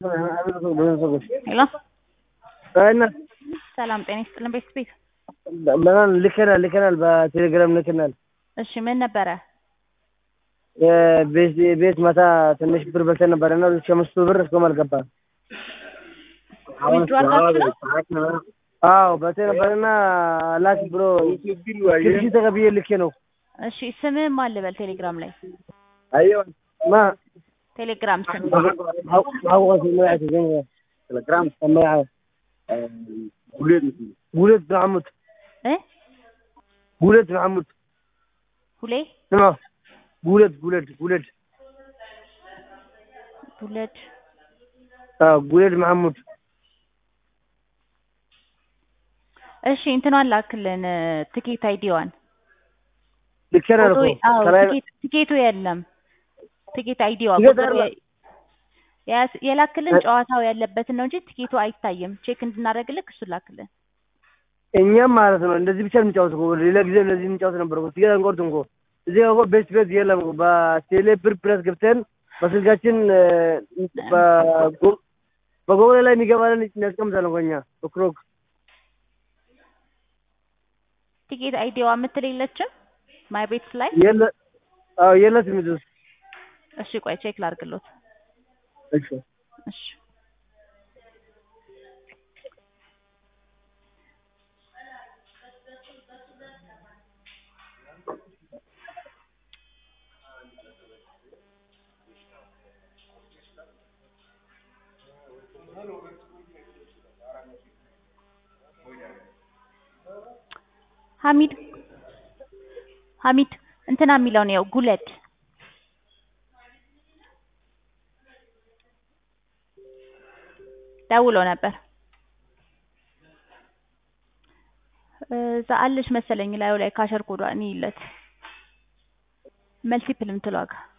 ሄሎ እና ሰላም ጤና ይስጥልን ቤት ቤት ምናምን ልከናል ልከናል በቴሌግራም ልከናል። እሺ ምን ነበረ? ቤት ቤት ማታ ትንሽ ብር በልተን ነበረ እና ሁለት ሺህ አምስት ብር እስካሁን አልገባም። ዊዝድሮ አድርጋችሁ ነው? አዎ በልተን ነበረና ላክ ብሎ ግብዣ ተቀብዬ ልኬ ነው። እሺ ስምህ ማን ልበል? ቴሌግራም ላይ ማ ቴሌግራም ስም አውቀት መያት ቴሌግራም ሰማያ ጉሌት መሐሙድ እ ጉሌት መሐሙድ ሁሌ ስማ ጉሌት ጉሌት ጉሌት ቡለድ አዎ ጉሌት መሐሙድ እሺ እንትኗን ላክልን ትኬት አይዲዋን ልኬናል እኮ አዎ ከላይ ትኬት- ትኬቱ የለም ትኬት አይዲዋ ትኬት ቁጥር አለ። የ- የያዝ- የላክልን ጨዋታው ያለበትን ነው እንጂ ትኬቱ አይታይም ቼክ እንድናደርግልክ እሱ ላክልን እኛም ማለት ነው እንደዚህ ብቻ የምንጫወት እኮ ሌላ ጊዜ እንደዚህ የምንጫወት ነበር እኮ ትኬት አንቆርጥም እኮ እዚህ ጋር እኮ ቤት ቤት የለም እኮ በቴሌ ብር ፕረስ ገብተን በስልካችን በጎ- በጎግል ላይ የሚገባልን እናስቀምጣለን እኮ እኛ በክሮክ ቲኬት አይዲዋ የምትል የለችም ማይ ቤት ላይ የለ አዎ የለትም እዚህ ውስጥ እሺ ቆይ ቼክ ላድርግሎት እሺ እሺ ሀሚድ ሀሚድ እንትና የሚለው ነው ጉለድ ደውሎ ነበር እዛ አለች መሰለኝ ላዩ ላይ ካሸር ኮዷ እኔ ይለት መልሲ ፕልም ትሏጋ